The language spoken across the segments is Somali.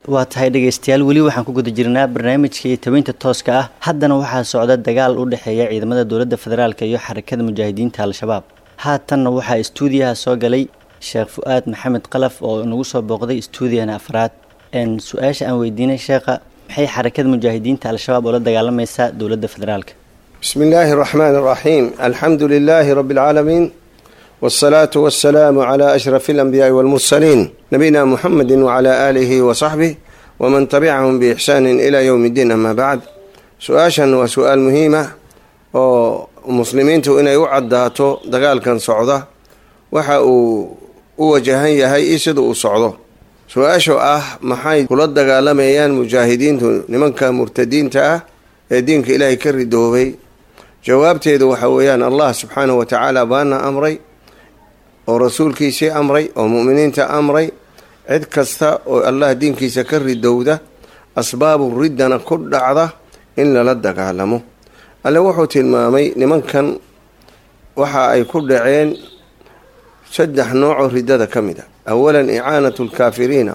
waa tahay dhegaystayaal weli waxaan ku guda jirnaa barnaamijka iyo tabeynta tooska ah haddana waxaa socda dagaal u dhexeeya ciidamada dowladda federaalk iyo xarakada mujaahidiinta al-shabaab haatanna waxaa istuudiyaha soo galay sheekh fu-aad maxamed qalaf oo nagu soo booqday istuudiyana afraad su-aasha aan weydiinay sheekha maxay xarakada mujaahidiinta al-shabaab oo la dagaalamaysaa dowladda federaalka بسم الله الرحمن الرحيم الحمد لله رب العالمين والصلاة والسلام على أشرف الأنبياء والمرسلين نبينا محمد وعلى آله وصحبه ومن تبعهم بإحسان إلى يوم الدين أما بعد سؤاشا وسؤال مهمة ومسلمين إن يعداتو دقال كان صعدة وحا وجهان يهي إسد صعدة su-aashu ah maxay kula dagaalamayaan mujaahidiintu nimanka murtadiinta ah ee diinka ilaahay ka ridoobay jawaabteedu waxa weeyaan allah subxaanahu wa tacaala baana amray oo rasuulkiisii amray oo mu'miniinta amray cid kasta oo allah diinkiisa ka ridowda asbaabu riddana ku dhacda in lala dagaalamo alle wuxuu tilmaamay nimankan waxa ay ku dhaceen saddex noocoo riddada ka mid a awalan icaanatu lkaafiriina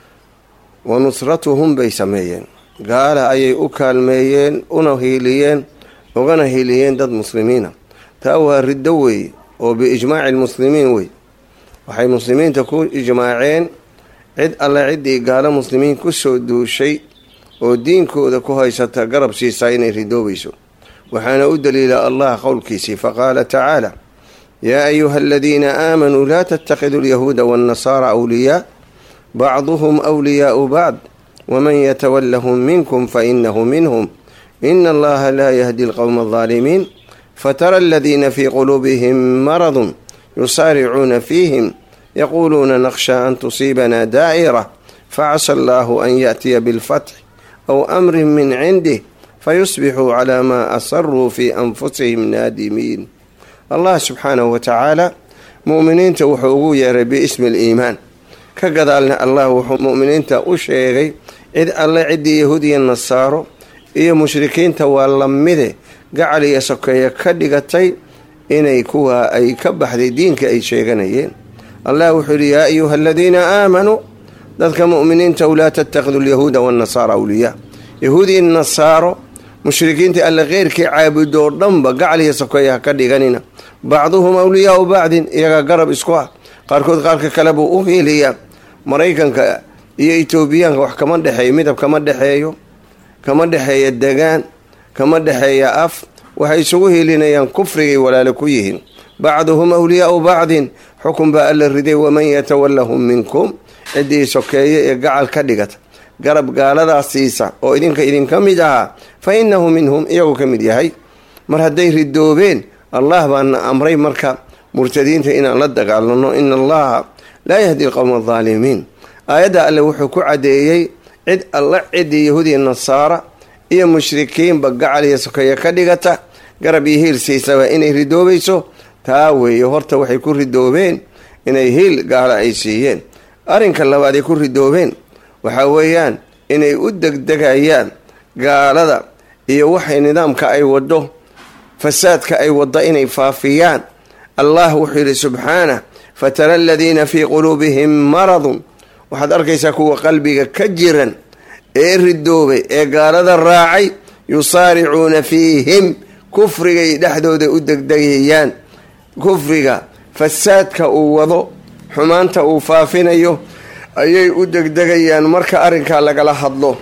wa nusratuhum bay sameeyeen gaala ayay u kaalmeeyeen una hiiliyeen ugana hiiliyeen dad muslimiina taa waa riddo weeye oo biijmaaci lmuslimiin wey waxay muslimiinta ku ijmaaceen cid alle ciddii gaalo muslimiin kusoo duushay oo diinkooda ku haysata garab siisaa inay ridoobayso waxaana u daliila allah qowlkiisii faqaala tacaala yaa ayuha aladiina aamanuu laa tattakhiduu alyahuuda waannasaara awliyaa bacduhum wliyaau bacd waman yatawallahum minkum fainahu minhum ina allaha laa yahdi alqowma aldaalimiin fatara aladiina fii quluubihim maradun yusaaricuuna fiihim yaquuluuna nakhsha an tusiibana daa'ira facasa allahu an yaأtiya bilfatx aw amrin min cindih fayusbixuu calaa maa asaruu fii anfusihim naadimiin allah subxaanahu wa tacaala mu'miniinta wuxuu ugu yeeray biismi aliimaan ka gadaalna allah wuxuu mu'miniinta u sheegay cid alle ciddii yahuudiya nasaaro iyo mushrikiinta waa lamide gacal iyo sokeeye ka dhigatay inay kuwa ay ka baxday diinka ay sheeganayeen allah wuxuu yidhi yaa ayuha aladiina aamanuu dadka mu'miniintaw laa tattakhiduu alyahuuda waannasaara awliyaa yahuudiya nasaaro mushrikiinta alle keyrkii caabudoo dhanba gacal iyo sokeeye ha ka dhiganina bacduhum awliyaau bacdin iyagaa garab isku ah qaarkood qaarka kale buu u hiiliyaa maraykanka iyo etoobiyaanka wax kama dhexeeyo midab kama dhexeeyo kama dhexeeya degaan kama dhexeeya af waxay isugu hiilinayaan kufrigay walaalo ku yihiin bacduhum awliyaau bacdin xukun baa alla riday waman yatawallahum minkum ciddii sokeeye ee gacal ka dhigata garab gaaladaas siisa oo idinka idinka mid ahaa fa innahu minhum iyagu ka mid yahay mar hadday ridoobeen allah baana amray marka murtadiinta inaan la dagaalano ina allaha laa yahdi alqowma aldaalimiin aayadda alle wuxuu ku caddeeyey cid alla ciddii yahuudiya nasaara iyo mushrikiinba gacal iyo sokeeye ka dhigata garab iyo hiil siisaba inay ridoobayso taa weeye horta waxay ku ridoobeen inay hiil gaala ay siiyeen arrinka labaad ay ku ridoobeen waxaa weeyaan inay u degdegayaan gaalada iyo waxay nidaamka ay waddo fasaadka ay wadda inay faafiyaan allah wuxuu yidhi subxaanah fatara aladiina fii quluubihim maradun waxaad arkaysaa kuwa qalbiga ka jiran ee ridoobay ee gaalada raacay yusaaricuuna fiihim kufrigay dhexdooda u degdegayaan kufriga fasaadka uu wado xumaanta uu faafinayo ayay u degdegayaan marka arrinkaa lagala hadlo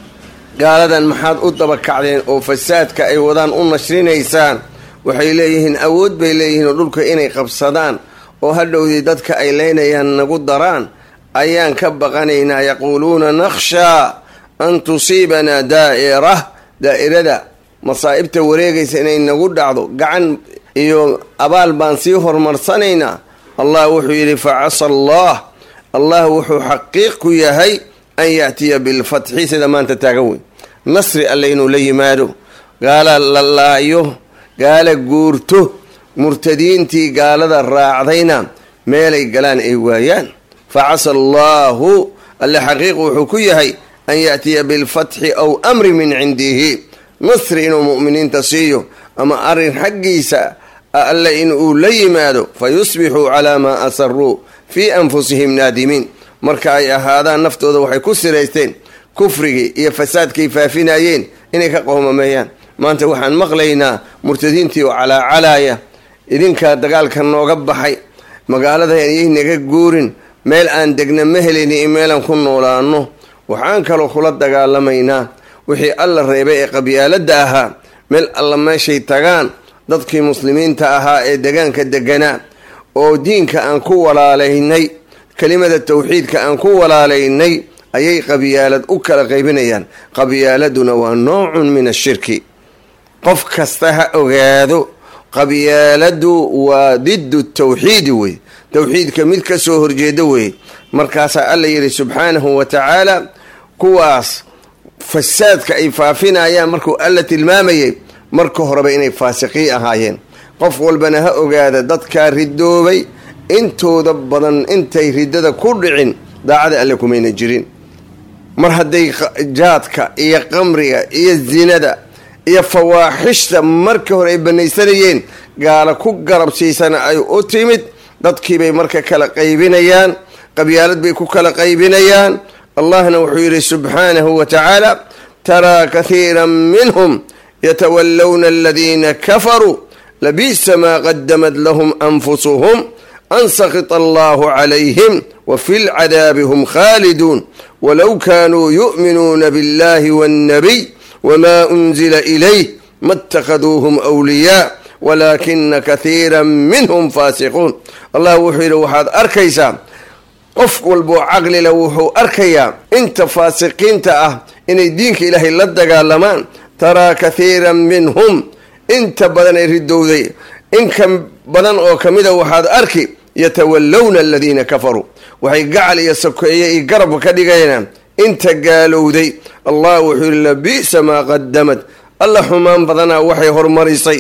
gaaladan maxaad u dabakacdeen oo fasaadka ay wadaan u nashrinaysaan waxay leeyihiin awood bay leeyihiin oo dhulka inay qabsadaan oo hadhowdii dadka ay leynayaan nagu daraan ayaan ka baqanaynaa yaquuluuna nakhshaa an tusiibanaa daa'ira daa'irada masaa'ibta wareegaysa inay nagu dhacdo gacan iyo abaal baan sii horumarsanaynaa allah wuxuu yidhi facasa allah allah wuxuu xaqiiq ku yahay an yaatiya bilfatxi sida maanta taagan weyn nasri alle inuu la yimaado gaala la laayo gaala guurto murtadiintii gaalada raacdayna meelay galaan ay waayaan facasa allaahu alle xaqiiq wuxuu ku yahay an yaatiya bilfatxi aw amri min cindihi nasri inuu mu'miniinta siiyo ama arrin xaggiisa alle inuu la yimaado fa yusbixuu calaa maa asaruu fii anfusihim naadimiin marka ay ahaadaan naftooda waxay ku siraysteen kufrigii iyo fasaadkay faafinayeen inay ka qoomameeyaan maanta waxaan maqlaynaa murtadiintii oo calaacalaaya idinkaa dagaalka nooga baxay magaalada ynaga guurin meel aan degna ma helayni in meelaan ku noolaano waxaan kaloo kula dagaalamaynaa wixii alla reebay ee qabyaaladda ahaa meel alla meeshay tagaan dadkii muslimiinta ahaa ee degaanka deganaa oo diinka aan ku walaalaynay kelimada tawxiidka aan ku walaalaynay ayay qabyaalad u kala qaybinayaan qabyaaladuna waa noocun min ashirki qof kasta ha ogaado qabyaaladu waa diddu tawxiidi wey tawxiidka mid ka soo horjeeda wey markaasaa alla yidhi subxaanahu wa tacaala kuwaas fasaadka ay faafinayaan markuu alla tilmaamayay marka horeba inay faasiqiin ahaayeen qof walbana ha ogaada dadkaa ridoobay intooda badan intay riddada ku dhicin daacada alle kumayna jirin mar hadday jaadka iyo qamriga iyo zinada iyo fawaaxishta marka hore ay banaysanayeen gaala ku garabsiisana ay u timid dadkiibay marka kala qaybinayaan qabyaalad bay ku kala qaybinayaan allahna wuxuu yidhi subxaanahu wa tacaala taraa kathiira minhum yatawallawna aladiina kafaruu labiisa maa qadamat lahum anfusuhum an sakita allahu calayhim wa fi lcadaabi hum khaaliduun walow kaanuu yu'minuuna biاllahi waاnnabiy wma unzila ilayh ma اtakhaduuhum wliyaa walaakina kathiira minhum faasiquun allah wuxuu yidhi waxaad arkaysaa qof walboo caqlila wuxuu arkayaa inta faasiqiinta ah inay diinka ilaahay la dagaalamaan taraa kathiira minhum inta badan ay ridowday inka badan oo kamida waxaad arki yatawallawna aladiina kafaruu waxay gacal iyo sokeeye iyo garab ka dhigayaan inta gaalowday allah wuxuu yihi labi'sa maa qadamad alla xumaan badanaa waxay hormarisay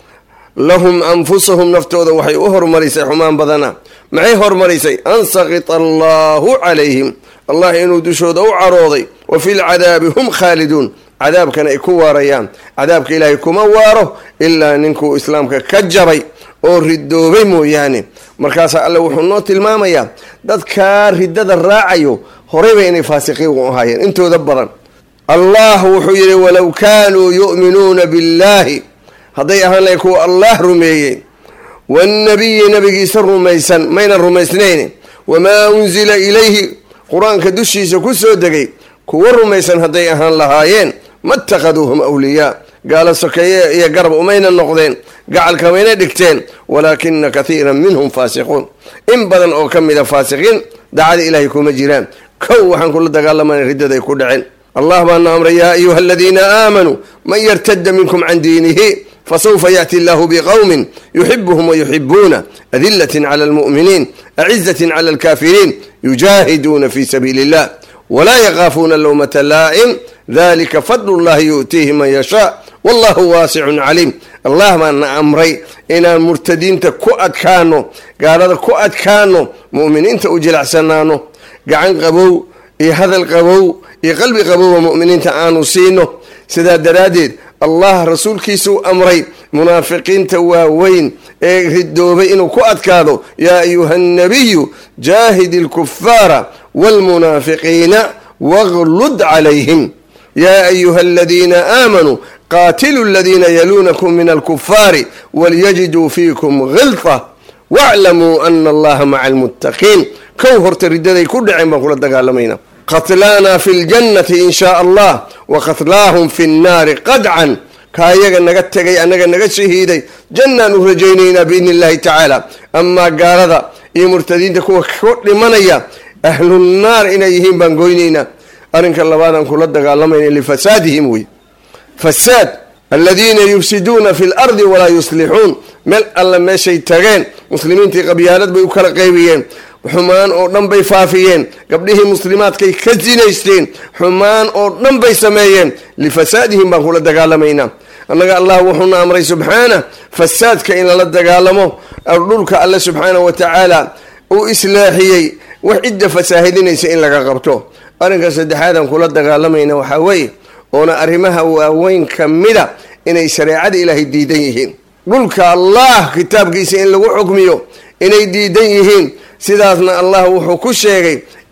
lahum anfusahum naftooda waxay u hormarisay xumaan badanaa maxay hormarisay an sakita allahu calayhim allah inuu dushooda u carooday wa fi lcadaabi hum khaaliduun cadaabkana ay ku waarayaan cadaabka ilaahay kuma waaro ilaa ninkuu islaamka ka jabay oo ridoobay mooyaane markaasaa alle wuxuu noo tilmaamayaa dadkaa riddada raacayo horeyba inay faasiqiin u ahaayeen intooda badan allah wuxuu yidhi walow kaanuu yu'minuuna biاllahi hadday ahaan lahay kuwa allah rumeeyey waannabiyi nabigiisa rumaysan maynan rumaysnayn wamaa unzila ilayhi qur-aanka dushiisa ku soo degay kuwa rumaysan hadday ahaan lahaayeen ma takhaduuhum awliyaa gaalo sokeeye iyo garab umayna noqdeen gacalka mayna dhigteen walaakina kathiira minhum faasiquun in badan oo ka mida faasiqiin dacada ilaahay kuma jiraan kow waxaan kula dagaalamana riddaday ku dhaceen allah baana amray yaa ayuha aladiina aamanuu man yartada minkum can diinihi fasawfa yaأti allahu bqowmi yuxibuhum wayuxibuuna adilaة clى اlmuؤminiin acizaة clى اlkafiriin yujaahiduuna fi sabiili اllah wlaa yakaafuuna lowmata laa'im dalika fadl اllahi yu'tiihi man yashaa wallahu waasicun caliim allah baana amray inaan murtadiinta ku adkaano gaalada ku adkaano mu'miniinta u jilacsanaano gacan qabow iyo hadal qabow iyo qalbi qabowba mu'miniinta aanu siino sidaa daraaddeed allah rasuulkiisuu amray munaafiqiinta waaweyn ee ridoobay inuu ku adkaado yaa ayuha annabiyu jaahidi alkufaara waalmunaafiqiina waglud calayhim yaa ayuha aladiina aamanuu qaatilu aladiina yaluunakum min alkufaari walyajiduu fiikum gilfa waclamuu ana allaha maca almuttaqiin kow horta riddaday ku dhaceen baan kula dagaalamayna qatlaana fi ljannati in shaa allah wa qatlaahum fi nnaari qadcan kaa iyaga naga tegay annaga naga shahiiday jannaan u rajaynaynaa biidni illahi tacaala amaa gaalada iyo murtadiinta kuwa ku dhimanaya ahlunnaar inay yihiin baan goynaynaa arrinka labaadaan kula dagaalamayna lifasaadihim wey fasaad aladiina yufsiduuna fi lardi walaa yuslixuun meel alla meeshay tageen muslimiintii qabyaalad bay u kala qaybiyeen xumaan oo dhan bay faafiyeen gabdhihii muslimaadkay ka sinaysteen xumaan oo dhan bay sameeyeen lifasaadihim baan kula dagaalamaynaa annaga allah wuxuuna amray subxaana fasaadka in lala dagaalamo dhulka alle subxaana wa tacaala uu islaaxiyey wax cidda fasaahidinaysa in laga qabto arrinka saddexaadaan kula dagaalamayna waxaa weeye oona arrimaha waaweyn ka mida inay shareecada ilaahay diidan yihiin dhulka allah kitaabkiisa in lagu xukmiyo inay diidan yihiin sidaasna allah wuxuu ku sheegay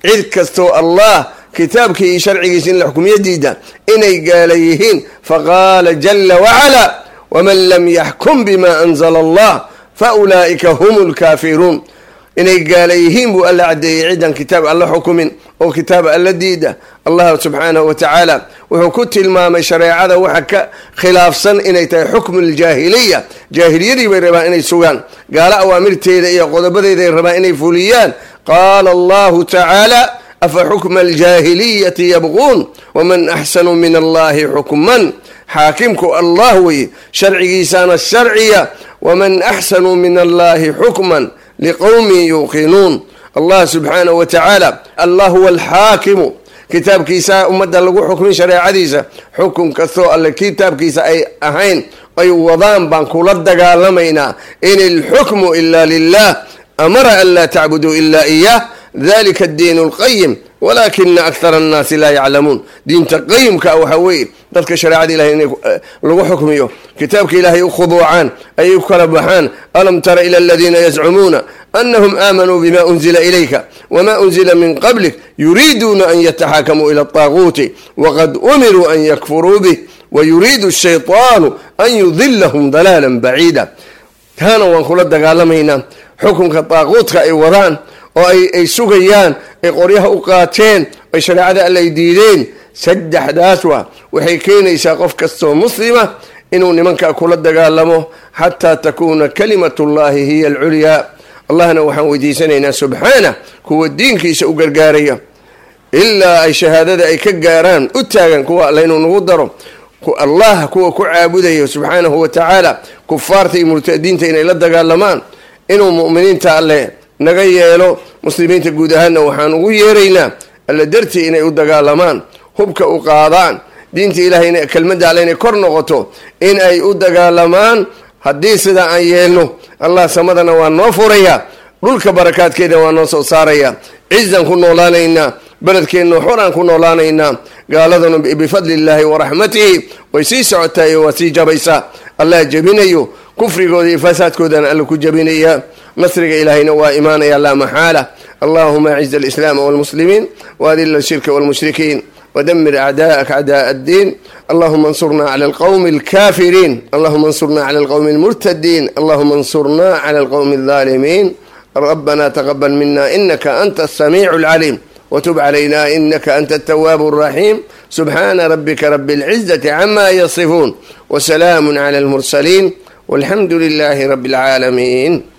cid kastoo allah kitaabkii iyo sharcigiisa in la xukumiyo diida inay gaala yihiin faqaala jala wacala waman lam yaxkum bima anzala allah fa ulaa'ika hum lkaafiruun inay gaala yihiin buu alla caddeeyey ciddan kitaab alla xukumin oo kitaab alla diida allah subxaanahu wa tacaala wuxuu ku tilmaamay shareecada waxa ka khilaafsan inay tahay xukmu ljaahiliya jaahiliyadii bay rabaan inay sugaan gaalo awaamirteeda iyo qodobadeeday rabaan inay fuliyaan qaala allahu tacaala afa xukma aljaahiliyati yabquun waman axsanu min allahi xukman xaakimku allah weye sharcigiisaana sharciya waman axsanu min allahi xukman liqowmin yuuqinuun allah subxaanahu wa tacaala allah huwa alxaakimu kitaabkiisa ummadda lagu xukmin shareecadiisa xukun kastoo alle kitaabkiisa ay ahayn ay wadaan baan kula dagaalamaynaa in ilxukmu ila lilah amara an laa tacbuduu ila iyah dalika addiin اlqayim walakina akthara annaasi laa yaclamuun diinta qayimka waxaa weeye dadka shareecada ilahay in lagu xukmiyo kitaabka ilaahay u khuduucaan ay u kala baxaan alam tara ila aladiina yazcumuuna anahum aamanuu bima unzila ilayka wma unzila min qablik yuriiduuna an yataxaakamuu ila الطaaguuti waqad umiruu an yakfuruu bih wayuriidu الshayطaanu an yudilahum dalaala baciida taana waan kula dagaalamaynaa xukunka daaquudka ay wadaan oo ay sugayaan ay qoryaha u qaateen ay shareecada alle ay diideen saddexdaas waa waxay keenaysaa qof kastoo muslima inuu nimankaa kula dagaalamo xataa takuuna kalimat llahi hiya alculyaa allahna waxaan weydiisanaynaa subxaana kuwa diinkiisa u gargaaraya ilaa ay shahaadada ay ka gaaraan u taagan kuwa alle inuu nagu daro allah kuwa ku caabudayo subxaanahu wa tacaala kufaarta iyo murtadiinta inay la dagaalamaan inuu mu'miniinta alle naga yeelo muslimiinta guud ahaanna waxaan ugu yeeraynaa alle dartii inay u dagaalamaan hubka u qaadaan diinta ilahay kelmadda alle inay kor noqoto in ay u dagaalamaan haddii sidaa aan yeelno allah samadana waa noo furaya dhulka barakaadkeeda waa noo soo saaraya cizan ku noolaanaynaa beledkeenna xoraan ku noolaanaynaa gaaladuna bifadli illaahi waraxmatihi way sii socotaay waa sii jabaysaa allah jebinayo kufrigooda iyo fasaadkoodana alla ku jebinaya nasriga ilaahayna waa imaanaya laa maxaala allahuma aciz alislaama walmuslimiin waadila ashirka walmushrikiin ودمر أعداءك أعداء الدين اللهم انصرنا على القوم الكافرين اللهم انصرنا على القوم المرتدين اللهم انصرنا على القوم الظالمين ربنا تقبل منا إنك أنت السميع العليم وتب علينا إنك أنت التواب الرحيم سبحان ربك رب العزة عما يصفون وسلام على المرسلين والحمد لله رب العالمين